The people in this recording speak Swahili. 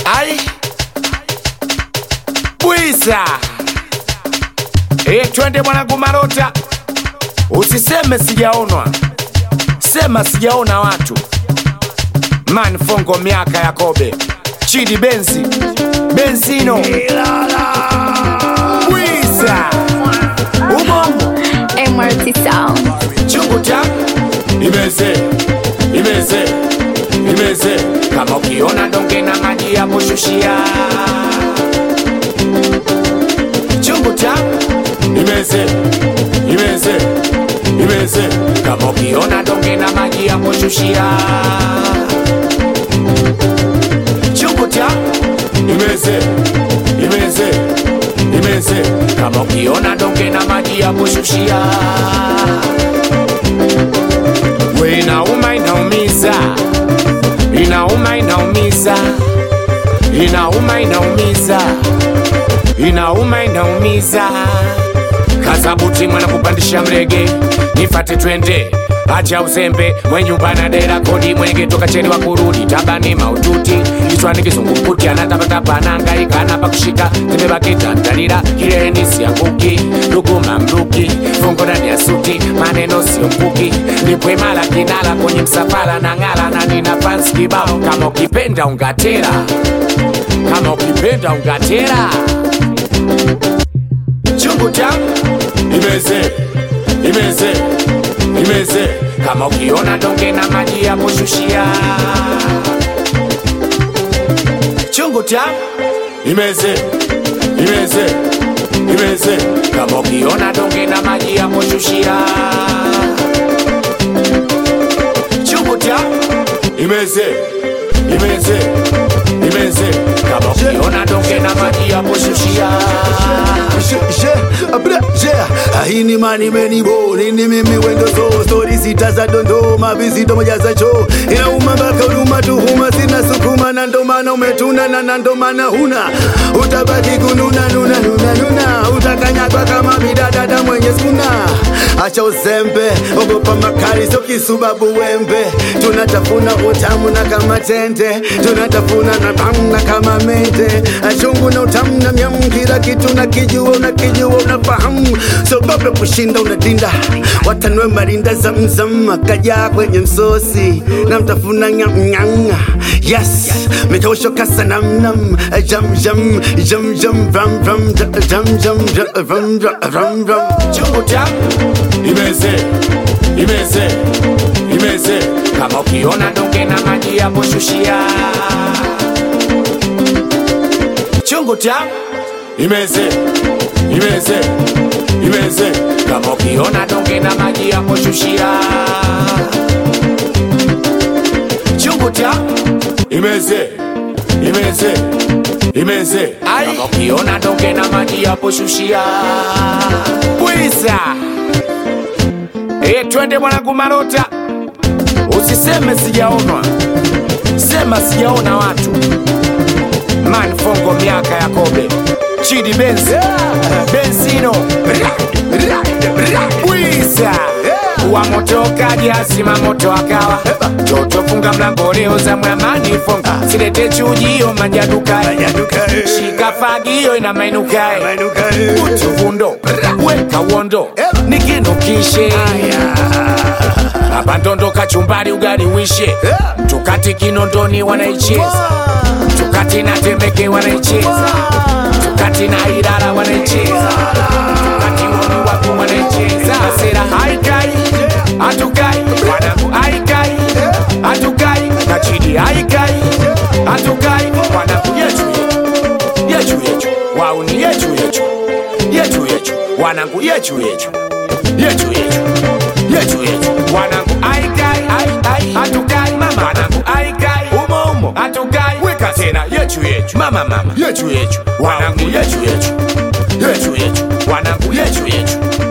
Ai Bwiza e, twende mwanangu Marota, usiseme sijaonwa, sema sijaona watu. Man Fongo, miaka ya kobe, Chidi Benzi, Benzino, Bwiza Ubongo MRT Sound. chungu cha imeze imeze imeze, kama ukiona donge na maji ya kushushia chungu cha imeze imeze imeze, kama ukiona donge na maji ya kushushia chungu cha imeze imeze imeze, kama ukiona donge na maji ya kushushia we inauma inaumiza inauma inaumiza inauma inaumiza inauma inaumiza kazabuti mwana kupandisha mrege nifate twende acha uzembe mwenyumba na dera kodi mwenge toka cheni wa kurudi tabani maututi kichwani kizungumkuti anatapatapa anahangaika anapa kushika tembebakitandalira kileleni sianguki luguma mruki fungo ndani ya suti maneno sio mkuki nipwemala kinala kwenye msafara na ngala na nina fans kibao kama ukipenda ungatera kama ukipenda ungatera chungu changu imeze imeze imeze kama ukiona donge na maji ya kushushia chungu changu imeze imeze imeze kama ukiona donge na maji ya kushushia chungu changu imeze imeze imeze kama ukiona donge na maji ya kushushia Je, je, abra, je. Haini mani meni bo nini mimi wendo so stori sita za dondoma vizito moja za cho inauma mpaka huruma tuhuma sina sukuma na ndo maana umetuna na na ndo maana huna utabaki kununa nuna nuna nuna utakanyagwa kama bidadada mwenye skuna acha uzembe ogopa makali sio kisubabu wembe tunatafuna utamu na kama tende tunatafuna na tamna kama mende achungu na utamu na myamu kila kitu na kijua unakijua unafahamu sogope kushinda unadinda watanwe marinda zamzam akajaa kwenye msosi na mtafuna nyamnyanga yes mikaushoka sanamnam jam jam jam jam ram ram jam jam jam ram ram ram chungu changu imeze imeze imeze kama ukiona donge na maji ya kushushia chungu changu imeze imeze imeze kama ukiona donge na maji ya kushushia chungu changu imeze imeze imeze kama ukiona donge na maji ya kushushia bwiza e, twende mwanangu Marota, usiseme sijaonwa, sema sijaona watu. Man Fongo, miaka ya kobe, Chidi Benz, Benzino, Bwiza wa moto kaja sima moto akawa toto funga mlango leo za mwamani fonga silete chujio manjadukae shika fagio ina mainukae utuvundo weka uondo nikinukishe hapa ndondo kachumbari ugali wishe tukati kinondoni wanaicheza tukati na temeke wanaicheza tukati na irara wanaicheza tukati woni wapo wanaicheza sera haikai hatukai wanangu haikai hatukai kachidi haikai hatukai wanangu yetu yetu yetu yetu wauni yetu yetu yetu yetu wanangu yetu yetu yetu yetu yetu yetu wanangu aikai ai ai hatukai mama wanangu aikai umo umo hatukai weka tena yetu yetu mama mama yetu yetu wanangu yetu yetu yetu yetu wanangu yetu yetu